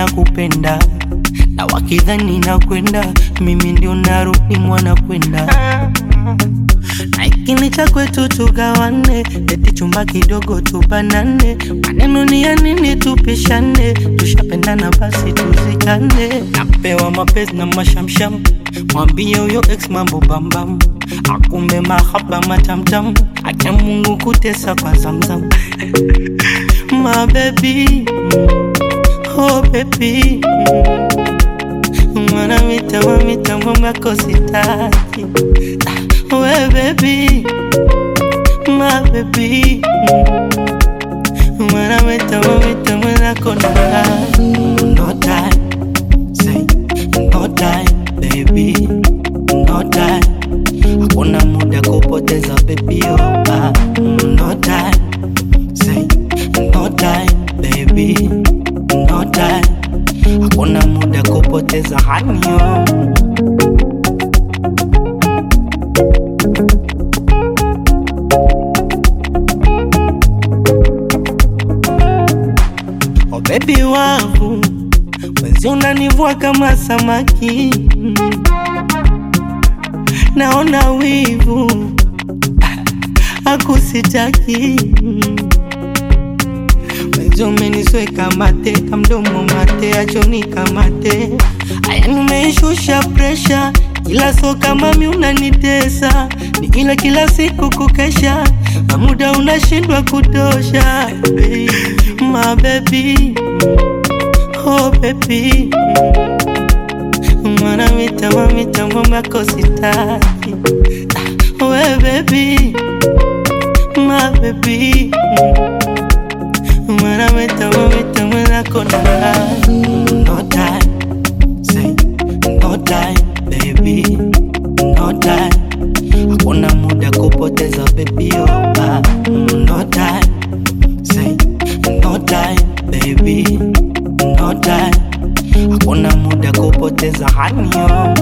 nakupenda na wakidhani nakwenda mimi ndio narudi mwana kwenda na ikini cha kwetu tugawane, eti chumba kidogo tubanane, maneno ni ya nini tupishane, tushapendana basi tuzikane. Napewa mapenzi na mashamsham, mwambie huyo ex mambo bambam, akumbe mahaba matamtam, acha Mungu kutesa kwa zamzam my baby, oh baby mwana mitambo mitambo mwako sitaki we baby, my baby mwana mitambo mitambo nako na no time, say no time baby, no time, hakuna muda kupoteza baby oh, ah, no time, say no time baby, no time, hakuna muda kupoteza hanyo Oh baby wangu, wezi unanivua kama samaki, naona wivu akusitaki wezi umenisweka mate kamdomo mate achoni kamate aya nimeishusha presha ila so kama mi unanitesa ni ila kila siku kukesha na muda unashindwa kutosha baby. my baby oh baby mwana mitambo mitambo mwako sitaki Ah, we baby my baby mwana mitambo mitambo nako na no time say no time baby no time hakuna muda kupoteza baby oh, ah, no time say no time baby no time hakuna muda kupoteza hanyo